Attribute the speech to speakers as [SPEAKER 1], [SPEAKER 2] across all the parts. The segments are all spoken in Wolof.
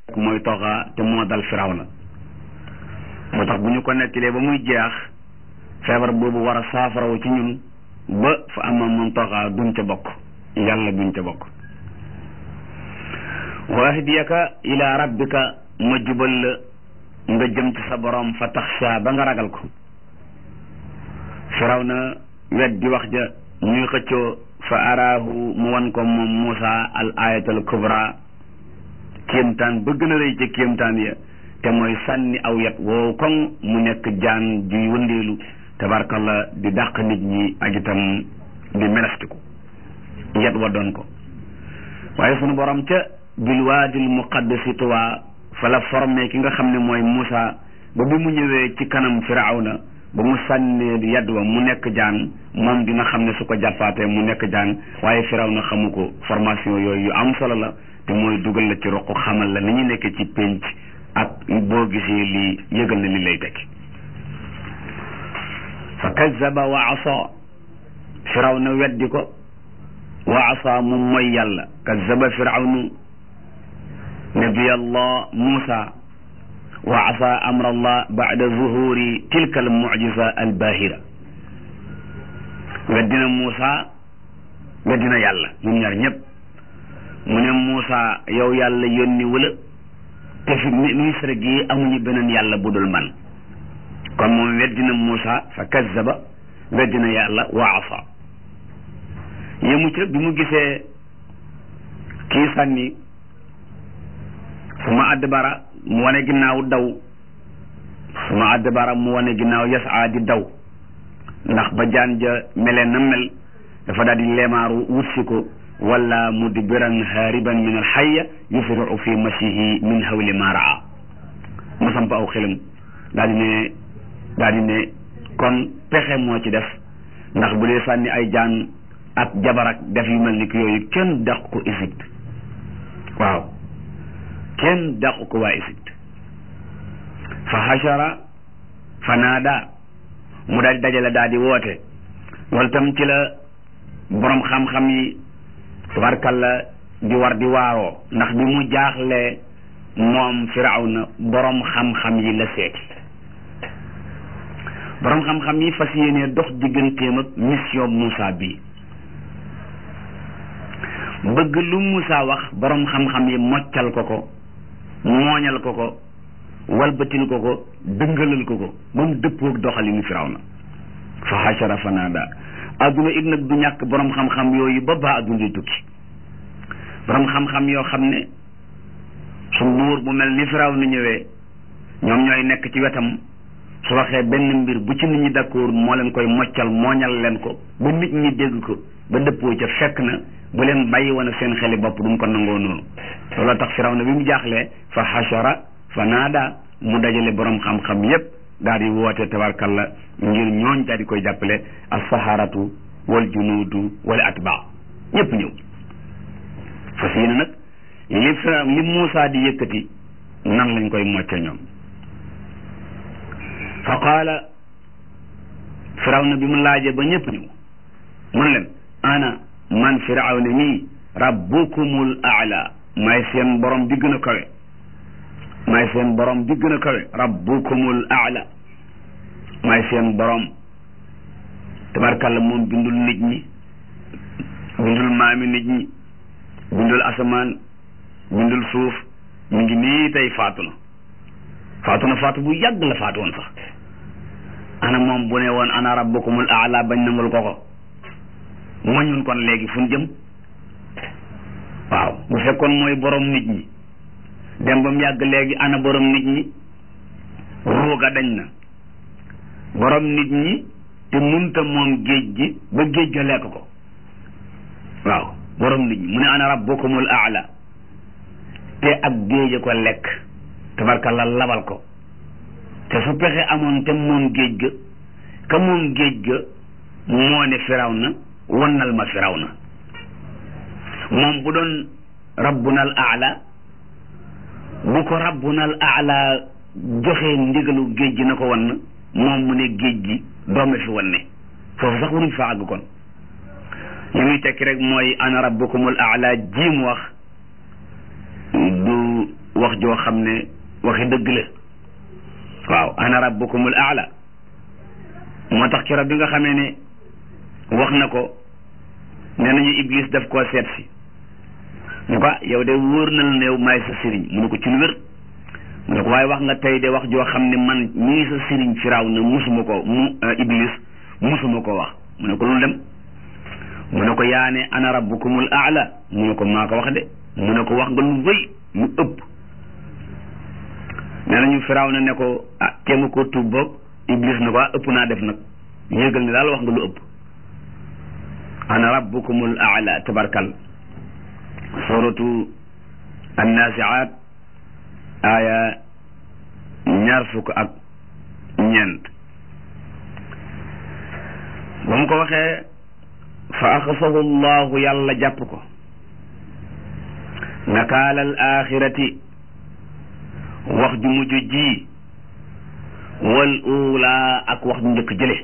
[SPEAKER 1] mooy toxa te moo dal firawna moo tax bu ñu ko nettilee ba muy jeex feebar boobu war a saafarawu ci ñun ba fa ama man toxa duñ ca bokk yàlla duñ ca bokk wa ahdiyaka ila rabbika ma jubal la nga jëm ci sa borom fa taxsha ba nga ragal ko firawna wet di wax ja ñuy xëccoo fa araahu mu wan ko moom Muusa al ayatul kubra kéemtaan ba gën a rëy ca kéemtaan ya te mooy sànni aw yat woo koŋ mu nekk jaan juy wëndeelu tabarkalla di dàq nit ñi ak itam di melastiku yat wa doon ko waaye sunu borom ca bil waadil muqaddasi tuwa fa la formé ki nga xam ne mooy Muusa ba bi mu ñëwee ci kanam firawna ba mu sànnee yad wa mu nekk jaan moom dina xam ne su ko jàppaatee mu nekk jaan waaye firawna xamu ko formation yooyu yu am solo la te mooy dugal la ci roq xamal la ni ñu nekkee ci pénc ak boo gisee lii yëgal na li lay tekki fa kazaba wa asa firawna weddi ko wa asa mu mooy yàlla kazaba firawnu nabiyallah Muusa wa asa amra allah bada zuhuri tilka al mucjisa al bahira weddina Muusa weddina yàlla ñun ñaar ñëpp mu ne Muusa yow yàlla yónni wala te fi misra gi amuñu beneen yàlla bu dul man kon moom weddina Muusa fa kazzaba weddina yàlla wa asa yemu ca bi mu gisee kii sànni suma adbara mu wane ginnaaw daw suma adbara mu wane ginnaaw yasaa di daw ndax ba jaan ja melee na mel dafa daal di leemaaru wutsi ko wala mudbiran haariban min alxaya yusriu fi masihi min hawli ma raa mu samp aw xelam daal di ne daal di ne kon pexe moo ci def ndax bu dee sànni ay jaan ak jabarak def yu mel ni ki yooyu kenn dàq ko Égypte waaw kenn dàq ko waa Égypte fa hashara fa naada mu daal di dajale daal di woote loolu tam ci la borom xam-xam yi tabarkalla di war di waaroo ndax bi mu jaaxlee moom firawna borom xam-xam yi la seeti borom xam-xam yi fas yéenee dox digganteem ak mission Moussa bi bëgg lu Moussa wax borom xam-xam yi moccal ko ko mooñal ko ko walbatil ko ko dëngalal ko ko ba mu dëppoog doxalinu firawna fa hashara fa naada adduna it nag du ñàkk borom xam-xam yooyu ba baa adduna di tukki borom xam-xam yoo xam ne su buur bu mel ni firaw na ñëwee ñoom ñooy nekk ci wetam su waxee benn mbir bu ci nit ñi d'accord moo leen koy moccal mooñal leen ko ba nit ñi dégg ko ba dëppoo ca fekk na bu leen bàyyi woon ak seen xeli bopp duñ ko nangoo noonu looloo tax firaw na bi mu jaaxlee fa hashara fa naada mu dajale borom xam-xam yépp daal di woote tabarkalla ngir ñooñ daal di koy jàppale as-saharatu wal junuudu wal atbaa ñëpp ñëw fas yéene nag li fra li Muusa di yëkkati nan lañ koy mocce ñoom fa qaala firawna bi mu laajee ba ñëpp ñëw mun leen ana man firawna mii rabbukumul aala maay seen borom bi gën a kawe maay seen borom bi gën a kawe rabbukumul aala maay seen borom tabarkalla moom bindul nit ñi bindul maami nit ñi bindul asamaan bindul suuf mu ngi nii tey faatu na faatu na faatu bu yàgg la faatu woon sax ana moom bu ne woon ana rabbukumul aala bañ nangul ko ko moñun kon léegi fu ñu jëm waaw bu fekkoon mooy borom nit ñi dem ba mu yàgg léegi ana borom nit ñi ruuga dañ na borom nit ñi te munta moom géej gi ba géej ga lekk ko waaw borom nit ñi mu ne ana rabbukumul aala te ak géej ko lekk tabarkalla labal ko te su pexe amoon te moom géej ga ka moom géej ga moo ne firaw na wannal ma firaw na moom bu doon rabbunal aala bu ko rabbunal aala joxee ndigalu géej gi na ko wan moom mu ne géej gi doome fi wan ne foofu sax waruñ fa àgg kon li muy tekki rek mooy ana rabbukumul aala jiim wax du wax joo xam ne waxi dëgg la waaw ana rabbukumul aala moo tax keroog bi nga xamee ne wax na ko nee nañu iblis daf koo seet si mu ko yow de wóor na la ne yow maay sa sëriñ mu ne ko ci lu wér mu ne ko waaye wax nga tey de wax joo xam ne man mii sa sëriñ firaaw na musuma ko mu iblis musuma ko wax mu ne ko lu dem mu ne ko yaa ne ana rabbukumul aala mu ne ko maa ko wax de mu ne ko wax nga lu wëy lu ëpp nee nañu firaaw na ne ko ah kéema ko tuub boog iblis na ko ah ëpp naa def nag yéegal ne daal wax nga lu ëpp ana rabbukumul aala tabarkal suratu annaasiaat aaya ñaar fukk ak ñeent ba mu ko waxee fa axasahu llahu yàlla jàpp ko nakaala al axirati wax ju mujj ji wal uulaa ak wax ju njëkk jële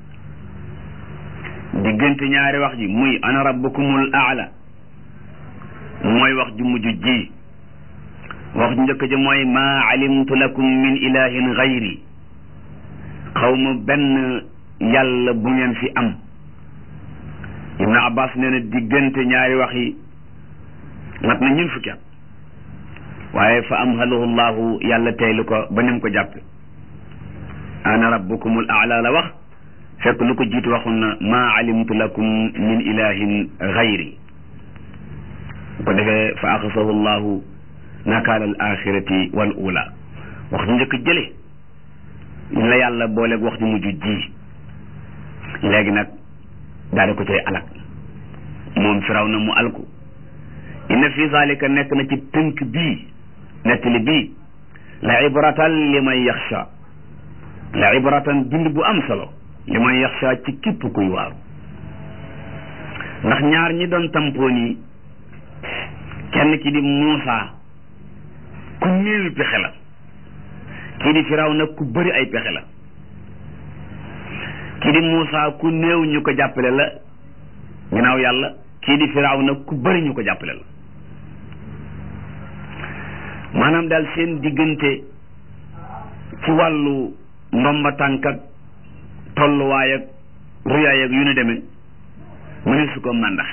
[SPEAKER 1] diggante ñaari wax ji muy ana rabbukumul aala mooy wax ju mujj ji wax ju njëkk ji mooy maa alimtu lakum min ilahin gayri xaw ma benn yàlla bu ngeen fi am ibnu abbas nee na diggante ñaari wax yi mat na ñun fukki at waaye fa amhalahu llahu yàlla teylu ko ba nim ko jàppe ana rabbukumul aala la wax fekk lu ko jiitu waxun na maa alimtu lakum min ilahin gayri bu ko defee fa axasahu llahu nakaala al axirati wal ula wax ju njëkk jële ñu la yàlla booleeg wax ju mujj ji léegi nag daal di ko cay alak moom firaw na mu alku inna fi zalika nekk na ci tënk bii nettali bii la ibratan li man yaxsha la ibratan bind bu am solo li man yaxsha ci képp kuy waaru ndax ñaar ñi doon tampoon yi kenn ki di Muusa ku néewi pexe la kii di firaw nag ku bëri ay pexe la kii di Muusa ku néew ñu ko jàppale la ginnaaw yàlla kii di firaw nag ku bëri ñu ko jàppale la maanaam daal seen diggante ci wàllu ndomba tànk ak tolluwaay ak ruyaay ak yu nu demee mu ne su ko màndaxe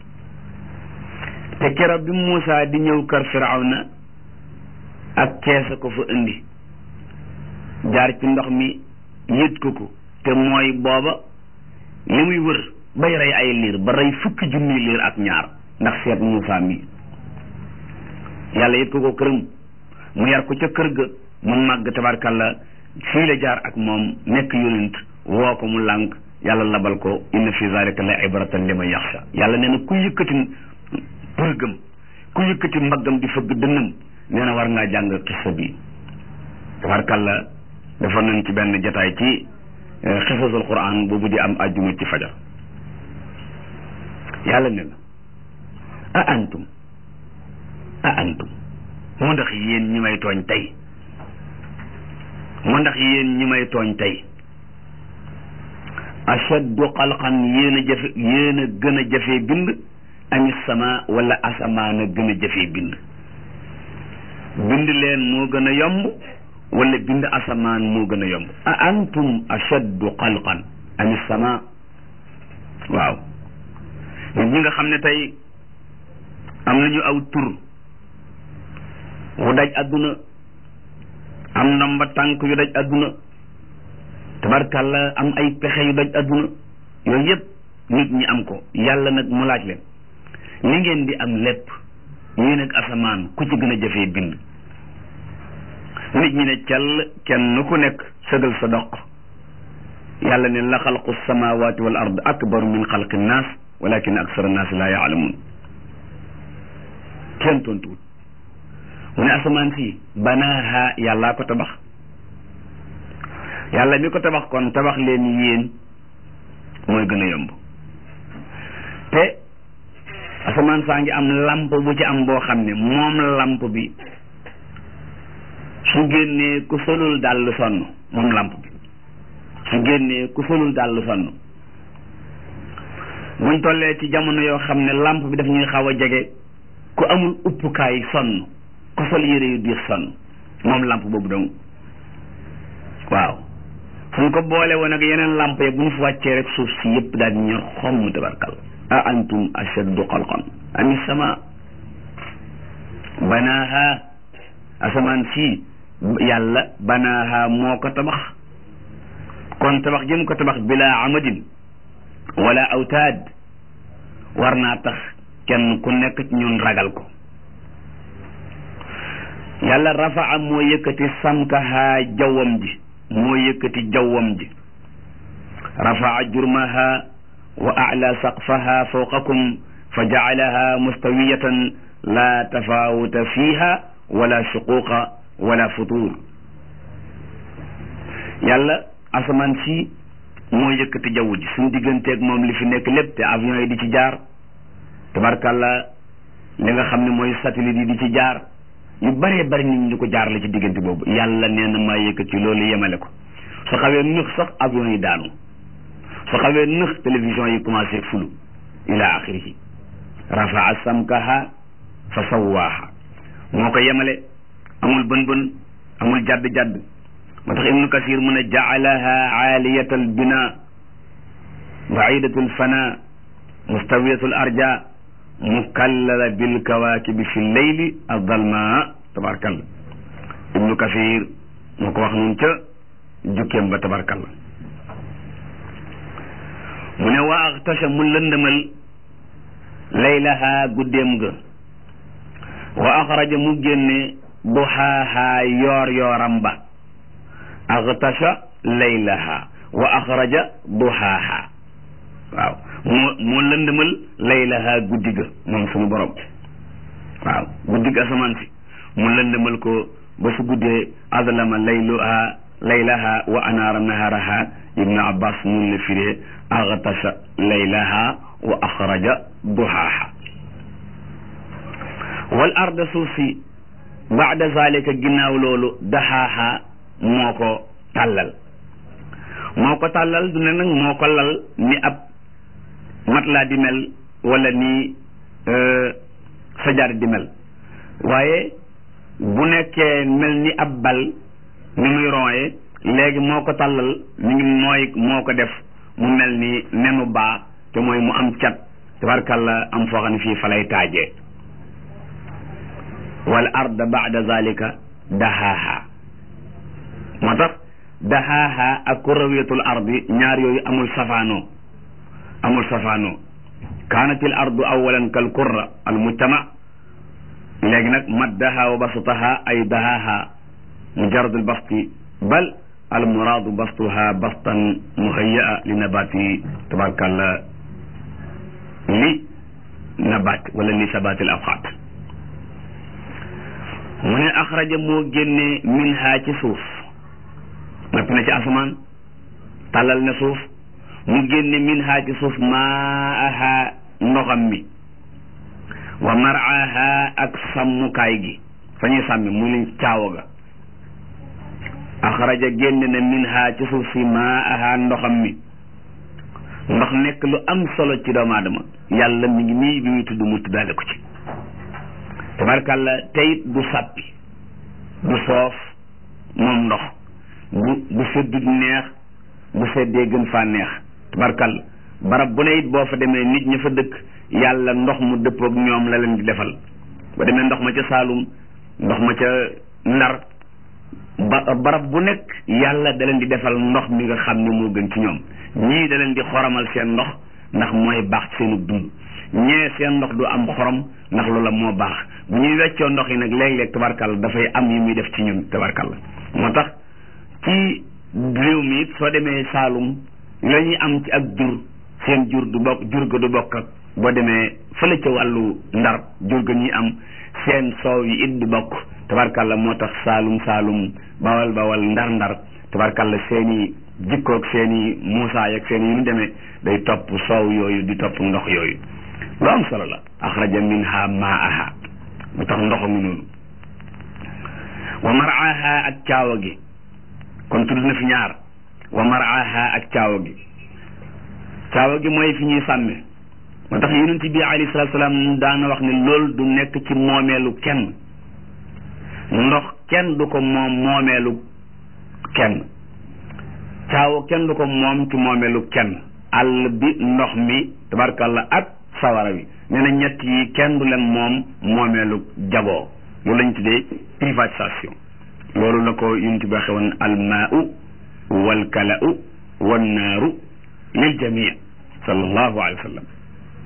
[SPEAKER 1] te keroog bi Muusa di ñëw kër Firawna ak keesa ko fa indi jaar ci ndox mi yët ko ko te mooy booba li muy wër bay rey ay liir ba rey fukki junni liir ak ñaar ndax seet Muusa mi yàlla yët ko ko këram mu yar ko ca kër ga mu màgg tabarkalla fii la jaar ak moom nekk yonent woo ko mu lànk yàlla labal ko inna fi zalika la ibratan liman yaxsha yàlla nee na ku yëkkati përgëm ku yëkkati mbaggam di fëgg dënnam nee na war ngaa jàng xissa bi tabarkalla dafa nañ ci benn jataay ci xisasul quran boobu di am àjjuma ci fajar yàlla ne na a antum a antum mu ndax yéen ñi may tooñ tey mu ndax yéen ñi may tooñ tey ashaddu xalqan yéen a jafe yéen a gën a jafee bind ami sama wala asamaan a gën a jafee bind bind leen moo gën a yomb wala bind asamaan moo gën a yomb a antum ashaddu xalqan ami sama waaw nit ñi nga xam ne tey am nañu aw tur wu daj adduna am ndomba tànk yu daj adduna tabarkàlla am ay pexe yu daj adduna yooyu yëpp nit ñi am ko yàlla nag mu laaj leen li ngeen di am lépp yéen ak asamaan ku ci gën a jafee bind nit ñi ne cell kenn ku nekk sëgal sa doq yàlla ne la xalqu samawati wal ard akbaru min xalqi nnaas walakin aksara nnaas la yaalamun kenn tontuwut mu ne asamaan si banaaha yàllaa ko tabax yàlla mi ko tabax kon tabax leen yéen mooy gën a yomb te asamaan saa ngi am lamp bu ci am boo xam ne moom lamp bi su génnee ku solul dàll sonn moom lamp bi su génnee ku solul dàll sonn buñ tollee ci jamono yoo xam ne lamp bi daf ñuy xaw a jege ku amul uppukaay sonn ko sol yére yu diis sonn moom lamp boobu dong waaw suñ ko boole woon ak yeneen lamp yi bu ñu fi wàccee rek suuf si yëpp daal di ñor xomm tabarkal a antum ashaddu xalqan ami sama banaaha asamaan si yàlla banaaha moo ko tabax kon tabax jëm ko tabax bila amadin wala awtaad war naa tax kenn ku nekk ci ñun ragal ko yàlla rafaa moo yëkkati samkaha jawwam ji moo yëkkati jawwam ji rafaa jurmaha wa ala saqfaha fawqakum fa jacalaha mustawiyatan la tafawuta fiha wala shuquqa wala futur yàlla asamaan si moo yëkkati jaww ji suñ digganteeg moom li fi nekk lépp te avion yi di ci jaar tabarkàlla li nga xam ne mooy satellite yi di ci jaar yu bëree bëri nit ñi di ko jaar la ci diggante boobu yàlla nee na maa yëkkati loolu yemale ko su xawee nëx sax avion yi daanu su xawee nëx télévision yi commencé fulu ila axirihi rafaa samkaha fa sawaaha moo ko yemale amul bën bën amul jadd jadd moo tax ibnu kasir mu ne jaalaha aaliyata albina baidatu alfana mustawiyatu alarja mukallala bilkawakibi fi lleyli aldalma tabarkalla ibnu kasir moo ko wax noonu ca jukkeem ba tabarkalla mu ne wa axtasha mu lëndëmal laylaha guddeem ga wa axraja mu génne duxaaha yoor yooram ba axtasha laylaha wa axraja duxaaha waaw moo moo lëndëmal laylaha guddi ga moom suñu borom waaw guddi ga asamaan si mu lëndëmal ko ba su guddee adlama layluha laylaha wa anaara naharaha ibnu abbas mun la firee axtasha laylaha wa axraja duxaaha wal arda suuf si baada zalika ginnaaw loolu daxaaha moo ko tàllal moo ko tàllal du ne nag moo ko lal ni ab mat laa di mel wala ni sajaar di mel waaye bu nekkee mel ni ab bal ni muy rooye léegi moo ko tàllal mi ngi mooy moo ko def mu mel ni nenu baa te mooy mu am cat tabarkalla am foo xam ne fii fa lay taajee wal arda baada zalika dahaaha moo tax dahaaha ak kurawiyatul ardi ñaar yooyu amul safaanoo amul safaanoo kaanatil ardu awalan kal kurra al mujtama léegi nag maddaha wa basataha ay dahaaha mujaradul basti bal al muraadu bastuha bastan muhayyaa li nabati tabarkalla li nabat wala li sabatil awqaat mu ne axraja moo génne minha ci suuf nappi na ci asamaan tàllal na suuf mu génne minha ci suuf maaha ndoxam mi wa maraaha ak sàmmukaay gi fa ñuy sàmmi mu leen caawa ga axraja génne na minha ci suuf si maaha ndoxam mi ndox nekk lu am solo ci doomu aadama yàlla mi ngi nii bi muy tudd mu tuddaale ko ci tabarkàlla teyit du sàppi du soof moom ndox bu bu seddu neex bu seddee gën faa neex tabarkàlla barab bu ne it boo fa demee nit ña fa dëkk yàlla ndox mu dëppook ñoom la leen di defal ba demee ndox ma ca Saalum ndox ma ca Ndar ba barab bu nekk yàlla da leen di defal ndox mi nga xam ne moo gën ci ñoom ñii da leen di xoromal seen ndox ndax mooy baax seenu dund ñee seen ndox du am xorom ndax loola moo baax bu ñuy weccoo ndox yi nag léeg-léeg tabarkalla dafay am yu muy def ci ñun tabarkalla moo tax ci réew mi it soo demee Saalum la ñuy am ci ak jur seen jur du bokk jur ga du bokk ak boo demee fële ca wàllu ndar jur ga ñuy am seen soow yi it du bokk tabarkalla moo tax Saalum Saalum bawal bawal ndar ndar tabarkalla seeni jikkoog seeni muusaay ak seen yi ñu demee day topp soow yooyu di topp ndox yooyu lu am solo la axraja minha maaha mu tax ndox mi noonu wa maraaha ak caawa gi kon tudd na fi ñaar wa maraaha ak caawa gi caawa gi mooy fi ñuy sàmme moo tax yonent bi alayhi salaatu salaam daana wax ne loolu du nekk ci moomeelu kenn ndox kenn du ko moom moomeelu kenn caawa kenn du ko moom ci moomeelu kenn àll bi ndox mi tabarkalla ak sawara wi nee na ñett yi kenn du leen moom moomeelu jagoo loolu lañ tuddee privatisation loolu la ko yunti ba xewoon almaau walkalau wannaaru lil jamii sallallahu alayhi wa sallam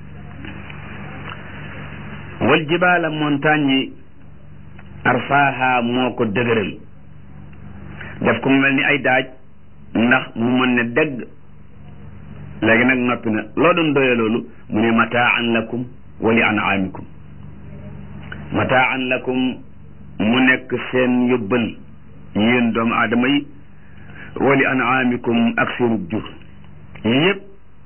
[SPEAKER 1] wal jibaala montagne yi arfaaha moo ko dëgëral def ko mu mel ni ay daaj ndax mu mën ne dégg léegi nag noppi na loo doon doye loolu mu ne mataan lakum wa li anaamikum mataan lakum mu nekk seen yóbbal yéen doomu aadama yi wa li anaamikum ak seen jur yëpp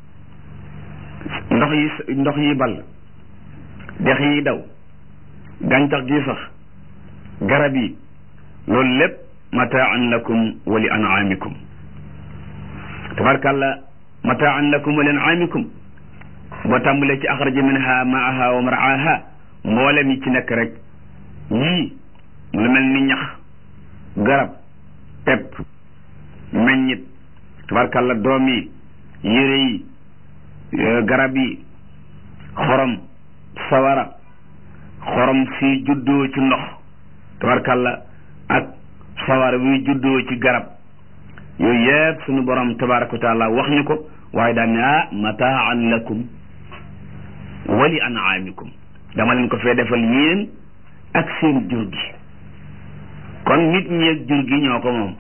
[SPEAKER 1] ndox yi ndox yi ball dex yi daw gàncax gi sax garab yi loolu lépp mataan lakum wa li anaamikum tabarkàlla mataan lakum wa li anaamikum boo tàmbalee ci axraja minha maaha wa maraaha mboolem yi ci nekk rek yii lu mel ni ñax garab pepp meññit tabarkàlla doom yi yére yi garab yi xorom sawara xorom si juddoo ci ndox tabarkàlla ak sawara wi juddoo ci garab yooyu yëpp suñu borom tabaraka wa taala wax ñu ko waaye daan ne ah mataan lakum wali anaamikum dama leen ko fee defal yéen ak seen jur gi kon nit ñi ak jur gi ñoo ko moom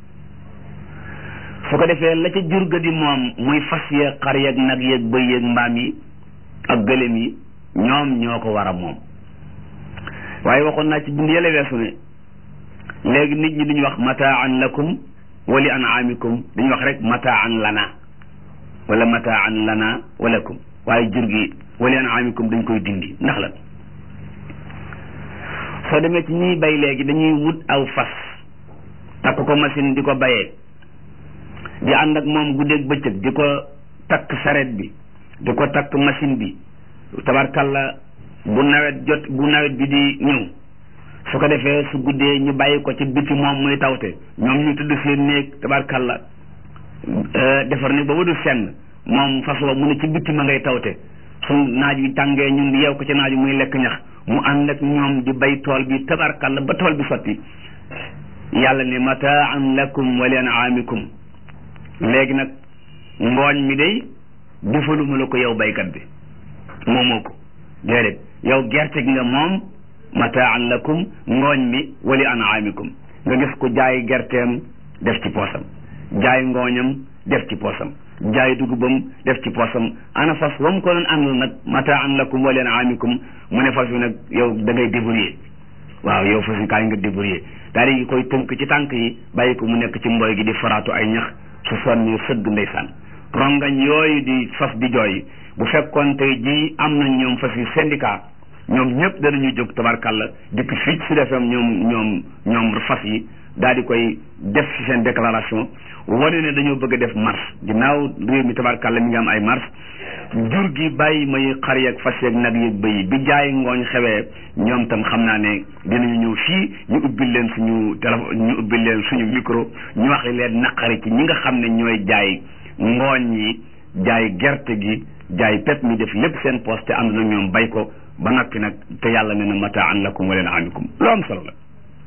[SPEAKER 1] su ko defee la ca jur ga di moom muy fas yeeg xar yeeg nag yeeg bëy yeeg mbaam yi ak gëlëm yi ñoom ñoo ko war a moom waaye waxoon naa ci bind yële weesu ne léegi nit ñi duñu wax mataan lakum wali anaamikum dañu wax rek mataan lana wala mataan lana walakum waaye jur gi wali anaamikum dañ koy dindi ndax la soo demee ci ñuy bay léegi dañuy wut aw fas takk ko machine di ko bayee di ànd ak moom guddeeg bëccëg di ko takk saret bi di ko takk machine bi tabarkalla bu nawet jot bu nawet bi di ñëw su ko defee su guddee ñu bàyyi ko ci biti moom muy tawte ñoom ñu tudd seen néeg tabarkalla defar ni ba wadu senn moom fas wa mu ne ci biti ma ngay tawte su naaj wi tàngee ñun di yeew ko ci naaj wi muy lekk ñax mu ànd ak ñoom di bay tool bi tabarkalla ba tool bi sotti yàlla ne mataan lakum wa li anaamikum léegi nag ngooñ mi day defaluma la ko yow baykat bi moomoo ko déedéet yow gerte gi nga moom mataan lakum ngooñ mi wali anaamikum nga gis ko jaay gerteem def ci poosam jaay ngooñam def ci poosam jaay dugubam def ci poosam ana fas wam ko doon àndal nag mataan lakum wali anaamikum mu ne fas wi nag yow da ngay débrouiller waaw yow fas wi kaay nga débrouiller daal di koy tënk ci tànk yi bàyyi ko mu nekk ci mboy gi di faraatu ay ñax su sonni sëgg ndeysaan rongañ yooyu di fas di jooy bu fekkoon tey jii am nañ ñoom fas yi syndicat ñoom ñëpp danañu jóg tabarkàlla dikk fii ci defam ñoom ñoom ñoom fas yi daal di koy def ci seen déclaration wane ne dañoo bëgg a def marche ginnaaw réew mi tabarkàlla mi ngi am ay marche jur gi bàyyi may xar yeeg fas yeeg nag yeeg bëy bi jaay ngooñ xewee ñoom tam xam naa ne dinañu ñëw fii ñu ubbil leen suñu téléphone ñu ubbil leen suñu micro ñu wax leen naqari ci ñi nga xam ne ñooy jaay ngooñ yi jaay gerte gi jaay pep mi def lépp seen poste te ànd na ñoom bay ko ba noppi nag te yàlla ne na mataan lakum wa leen amikum lu am solo la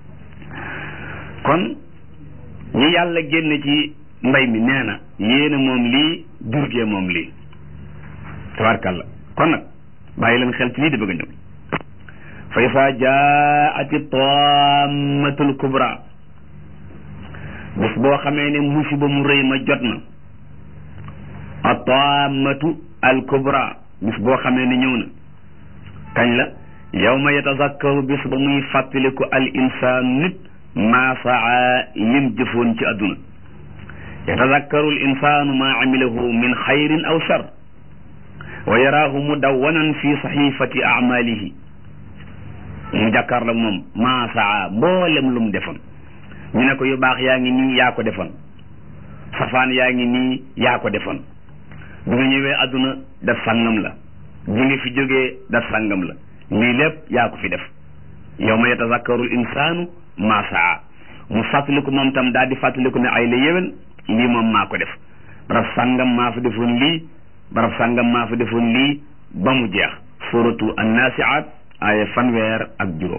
[SPEAKER 1] kon ñi yàlla génne ci mbay mi nee na yéena moom lii jurgee moom lii tabarkalla kon nag bàyyi leen xel ci lii di bëgg a ñëw fa isa jaati tammatul kubra bés boo xamee ne musiba mu rëy ma jot na a tammatu al kubra bis boo xamee ne ñëw na kañ la yawma yatazakkaru bis ba muy fàttaliku al insaan nit maa saa lim jëfoon ci àdduna yatazakkaru al insaanu maa amilahu min xayrin aw shar wa yaraahu mudawwanan fi saxifati amalihi mu jàkkaar la moom maa saa mboolem lu mu defoon ñu ne ko yu baax yaa ngi nii yaa ko defoon safaan yaa ngi nii yaa ko defoon bi nga ñëwee àdduna daf sàngam la bi nga fi jógee daf sàngam la lii lépp yaa ko fi def yow ma yatazakkaru l insaanu ma saa mu fàttaliku moom tam daal di fàttaliku ne ay la yéwén lii moom maa ko def barab sàngam maa fa defoon lii barab sàngam maa fa defoon lii ba mu jeex suratu annaasiaat aaya fanweer ak juróom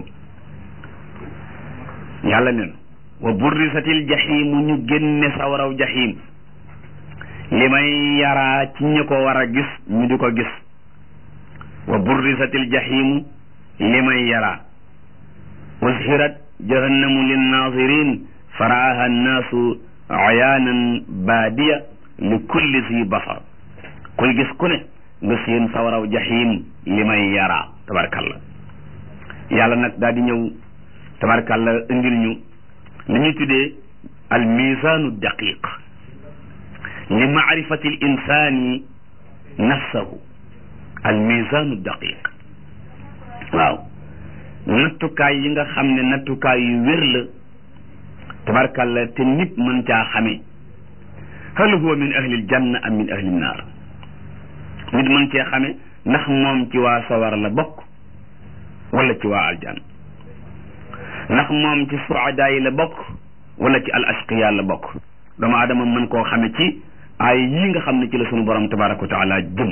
[SPEAKER 1] yàlla nen wa burrisatil jaximu ñu génne sawaraw jaxim li may yaraa ci ñi ko war a gis ñu di ko gis wa burrisatil jaximu li may yaraa ushirat jahannamu linnazirin faraaha annaasu ayaanan baadiya li kulli si basar kuy gis ku ne nga seen sawaraw jaxim li may yaraa tabarkalla yàlla nag daal di ñëw tabarkalla indil ñu li ñuy tuddee al misaanu daqiq li maarifati l insani nafsahu al misaanu daqiq waaw nattukaay yi nga xam ne nattukaay yu wér la tabarkalla te nit mën caa xamee hal huwa min ahlil janna am min ahlil naar nit mën cee xame ndax moom ci waa sawar la bokk wala ci waa aljanna ndax moom ci suadaa yi la bokk wala ci al ashqiya la bokk doomu aadama mën koo xame ci ay yii nga xam ne ci la sunu borom tabaraka wa taala jëm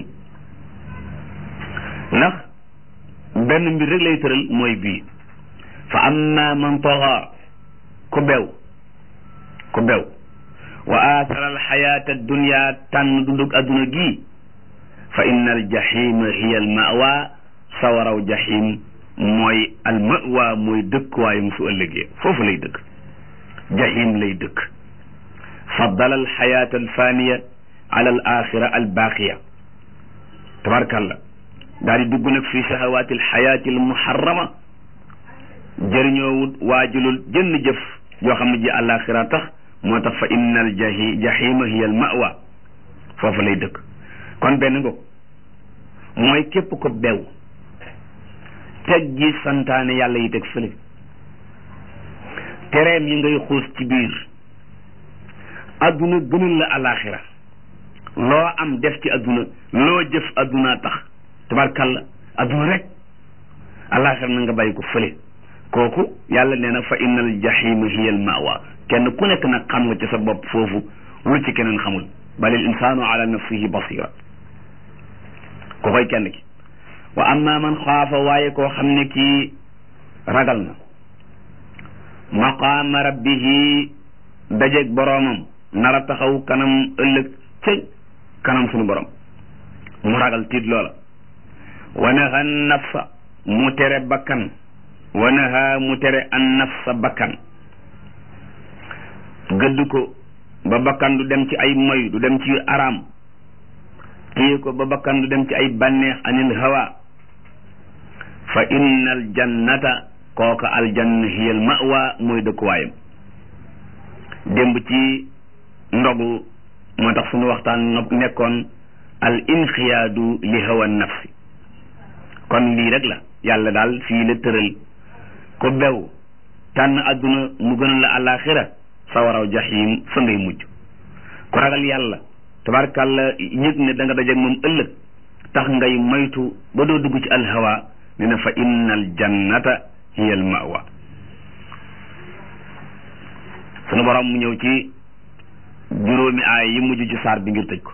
[SPEAKER 1] ndax benn mbir rek lay tëral mooy bii fa amma man taxa ku bew ku bew wa athara al xayaata dunya tànn dundug adduna gii fa inna al jahima hiya al mawa sawaraw jahim mooy al mawa mooy dëkkuwaayam su ëllëgee foofu lay dëkk jahim lay dëkk faddala al xayaata al faniya ala al axira al baqiya tabarkalla daal di dugg nag fi shahawaati al xayaati al muharrama jëriñoowut waajulul jënn jëf yoo xam ne ji àllaaxira tax moo tax fa inna al jahi jahima hiya al mawa foofu lay dëkk kon benn ngo mooy képp ko bew teg gi santaane yàlla yi teg fële tereem yi ngay xuus ci biir adduna gënal la alaxira loo am def ci adduna loo jëf adduna tax tabarkalla adduna rek alaxira na nga bàyyi ko fële kooku yàlla nee na fa innal jahima hiya al mawa kenn ku nekk nag xam nga ci sa bopp foofu lu ci keneen xamul balil insaanu ala nafsihi basira ko koy kenn ki wa amma man xaafa waaye koo xam ne kii ragal na maqaama rabbihi dajeeg boroomam nar a taxaw kanam ëllëg cëy kanam suñu borom mu ragal tiit loola wa naha nafsa mu tere bakkan wa naha mu tere an nafsa bakkan gëdd ko ba bakkan du dem ci ay moy du dem ci araam téye ko ba bakkan du dem ci ay bànneex anil hawa fa inna al jannata kooka aljanna hiya al mawa mooy dëkkuwaayam démb ci ndogu moo tax suñu waxtaan nekkoon al inxiyaadu li hawa nafsi kon lii rek la yàlla daal fii la tëral ko bew tànn adduna mu gënal la alaxira sawaraw jahim fa ngay mujj ku ragal yàlla tabarkàlla yëg ne da nga dajeeg moom ëllëg tax ngay moytu ba doo dugg ci alhawa ne na fa inna al jannata hiya al mawa sunu borom mu ñëw ci juróomi aay yi mujj ci saar bi ngir tëj ko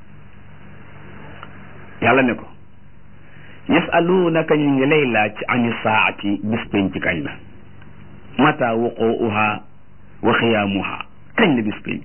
[SPEAKER 1] yàlla ne ko yasaluunaka ñu ngi lay laaj ani saati bis penc kañ la mata wuquuha wa xiyaamuha kañ la bis penc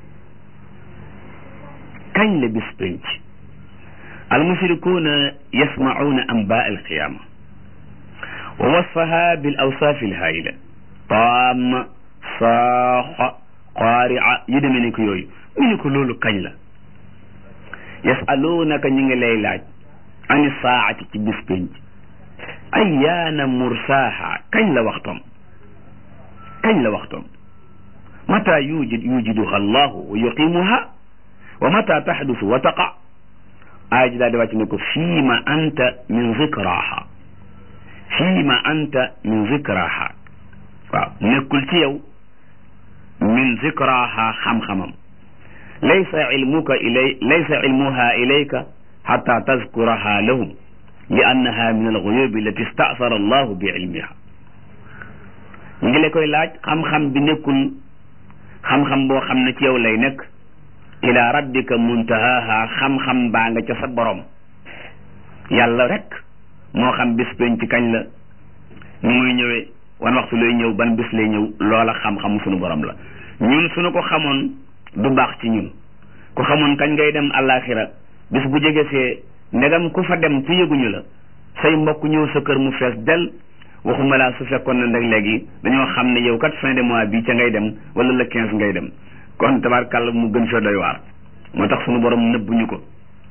[SPEAKER 1] kañ la bis penc almushrikuuna yasmacuuna anbaa alqiyaama wa wasfaha bil awsaafi alhaayila taama saaxa qaarica yu demee ni ko yooyu mu ne ko loolu kañ la yasaluunaka ñu ngi lay laaj ani saati ci bis penc ayyaana mursaaha kañ la waxtoom kañ la waxtoom mata yujid yujiduha allahu wa yuqimuha wa mata taxdusu wa taqa aaya ji daal di wàcc ne ko fiima anta min zikraha fiima anta min zikraha waaw nekkul ci yow min zikraha xam-xamam laysa ilmuka ilay laysa ilmuha ilayka xata tazkuraha lahum li annaha min alxuyubi allati staasara allahu bi ilmiha ñu ngi la koy laaj xam-xam bi nekkul xam-xam boo xam ne ci yow lay nekk ila rabbika muntahaha xam-xam baa nga ca sa borom yàlla rek moo xam bis peñ ci kañ la ñu muy ñëwee wan waxtu lay ñëw ban bis lay ñëw loola xam-xam sunu borom la ñun suñu ko xamoon du baax ci ñun ku xamoon kañ ngay dem àllaaxira bis bu jege see ndegam ku fa dem ci yëguñu la say mbokk ñëw sa kër mu fees del waxuma laa su fekkoon na nag léegi dañoo xam ne yow kat fin de mois bi ca ngay dem wala le quinze ngay dem kon tabarkàlla mu gën fee doy waar moo tax sunu borom nëbbuñu ko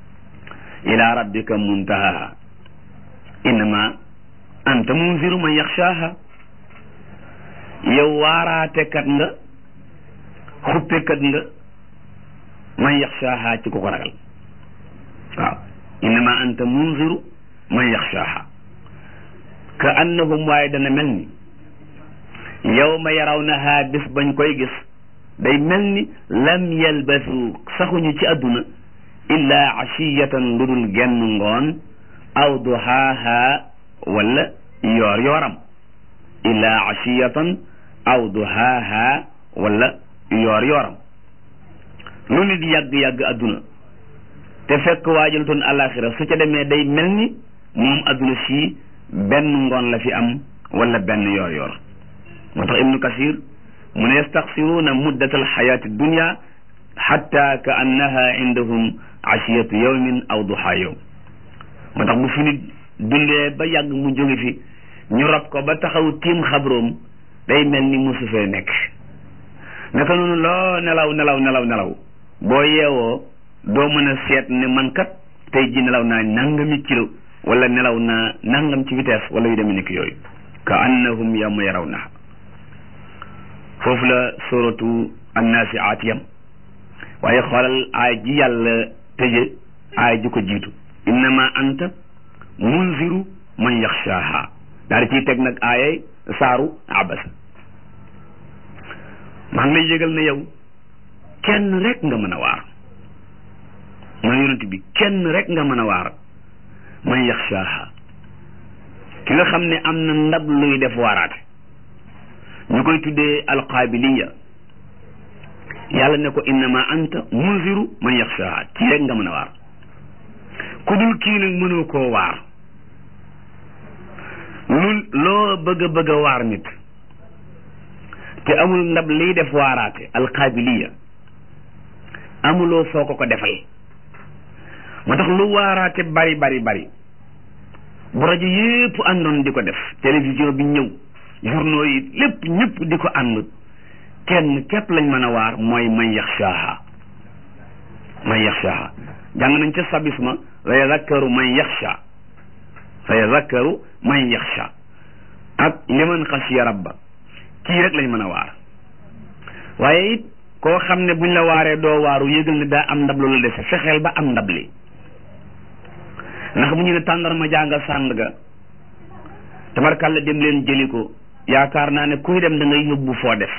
[SPEAKER 1] ila rabbika muntahaha innama anta munziru man yaxshaaha yow waaraatekat nga xuppekat nga man yaxshaaha ci ku ko ragal waaw innama anta munziru man yaxshaaha ka annahum waaye dana mel ni yawma yarawnaha bis bañ koy gis day mel ni lam yalbasu saxuñu ci àdduna illa ashiyatan lu dul genn ngoon aw duhaaha wala yoor yooram illa ashiyatan aw duhaaha wala yoor yooram lu nit yàgg-yàgg àdduna te fekk waajalutoon alaxira su ca demee day mel ni moom àdduna sii benn ngoon la fi am wala benn yoor yoor moo tax ibnu kasir mu ne yastaxsiruuna muddat alxayaati dunia xatta ka annaha indahum ashiyatu yawmin aw duha yawm moo tax bu fi nit dundee ba yàgg mu jóge fi ñu rob ko ba taxaw tiim xabroom day mel ni musu fee nekk naka noonu loo nelaw nelaw nelaw nelaw boo yeewoo doo mën a seet ne man kat tey ji nelaw naa nangami kilo wala nelaw naa nangam ci vitesse wala yu demee nekk yooyu ka annahum yawma yarawnaha foofu la suratu annaasiaat yam waaye xoolal aay ji yàlla tëje aay ji ko jiitu innama anta munziru man yaxshaaha daal di ciy teg nag aayay saaru abasa maa ngi lay yëgal ne yow kenn rek nga mën a waar mooy yonent bi kenn rek nga mën a waar man yaxshaaha ki nga xam ne am na ndab luy def waaraate ñu koy tuddee alqaabiliya yàlla ne ko innama anta munziru man yaxshaaha kii rek nga mën a waar ku dul kii nag mënoo koo waar lu loo bëgg a bëgg a waar nit te amul ndab liy def waaraate alqaabiliya amuloo foo ko ko defal moo tax lu waaraate bari bari bari bu rajo yépp àndoon di ko def télévision bi ñëw journaux yi lépp ñëpp di ko ànd kenn képp lañ mën a waar mooy man yaxshaaha man yaxshaaha jàng nañ ca sabisma sa yazakkaru man yaxsha sa yazakkaru man yaxsha ak liman xasiya rabba kii rek lañ mën a waar waaye it koo xam ne buñ la waaree doo waaru yëgal ne daa am ndab loolu dese fexeel ba am ndab li ndax bu ñu ne tàndarma jànga sànd ga tabarkàlla dem leen jëli ko yaakaar naa ne kuy dem da ngay yóbbu foo def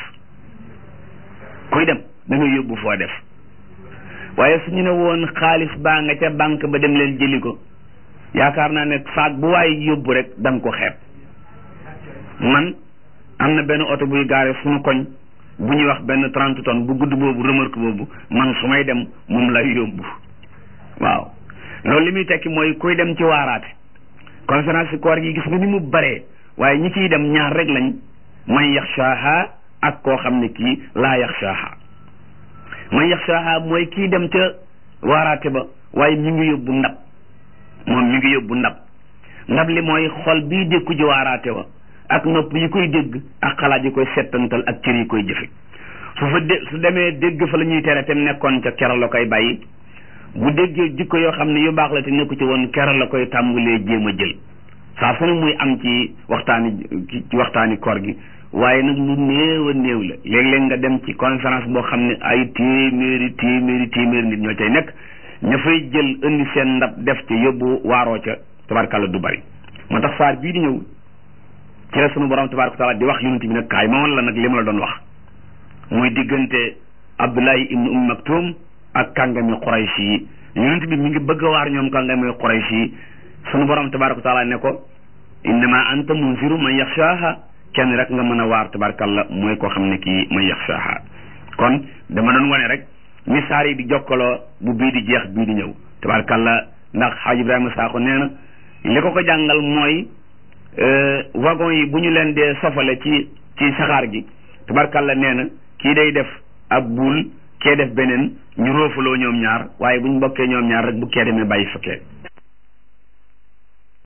[SPEAKER 1] kuy dem da ngay yóbbu foo def waaye su ñu ne woon xaalis baa nga ca banque ba dem leen jëli ko yaakaar naa ne saag bu waay yóbbu rek da nga ko xeeb man am na benn oto buy gaare suñu koñ bu ñuy wax benn trente tonnes bu gudd boobu remorque boobu man su may dem moom lay yóbbu waaw loolu li muy tekki mooy kuy dem ci waaraate conférence koor gi gis nga ni mu baree waaye ñi ciy dem ñaar rek lañ man yaxshaaha ak koo xam ne kii laa yaxshaaha man yaxshaaha mooy kii dem ca waaraate ba waaye mi ngi yóbbu ndab moom mi ngi yóbbu ndab ndab li mooy xol bii dékku ji waaraate wa ak nopp yi koy dégg ak xalaat yi koy settantal ak cër yi koy jëfe su fa dé su demee dégg fa la ñuy tere te nekkoon ca keroog la koy bàyyi bu déggee jikko yoo xam ne yu baax la te nekku ci woon keroog la koy tàmbulee jéem a jël saa su ne muy am ci waxtaani ci waxtaani koor gi waaye nag lu néew a néew la léeg-léeg nga dem ci conférence boo xam ne ay téeméeri téeméeri téeméeri nit ñoo cay nekk ña fay jël indi seen ndab def ci yóbbu waaroo ca tabarkàlla du bari moo tax saar bii di ñëw ci la sunu borom tabaraka taala di wax yonent bi nag kaay ma woon la nag li ma la doon wax muy diggante Abdullahi ibnu Umm Maktum ak kàngami Quraysh yi yonent bi mi ngi bëgg a waar ñoom kàngami Quraysh yi sunu borom tabaraka taala ne ko innama anta munziru man yaxshaaha kenn rek nga mën a waar tabarkalla mooy koo xam ne kii may yaxshaha kon dama doon wane rek ni saar yi di jokkaloo bu bii di jeex bii di ñëw tabarkalla ndax xaaj Ibrahima Sakho nee na li ko ko jàngal mooy wagon yi bu ñu leen dee sofale ci ci saxaar gi tabarkalla nee na kii day def ab buul kee def beneen ñu roofaloo ñoom ñaar waaye bu ñu bokkee ñoom ñaar rek bu kee demee bàyyi fa kee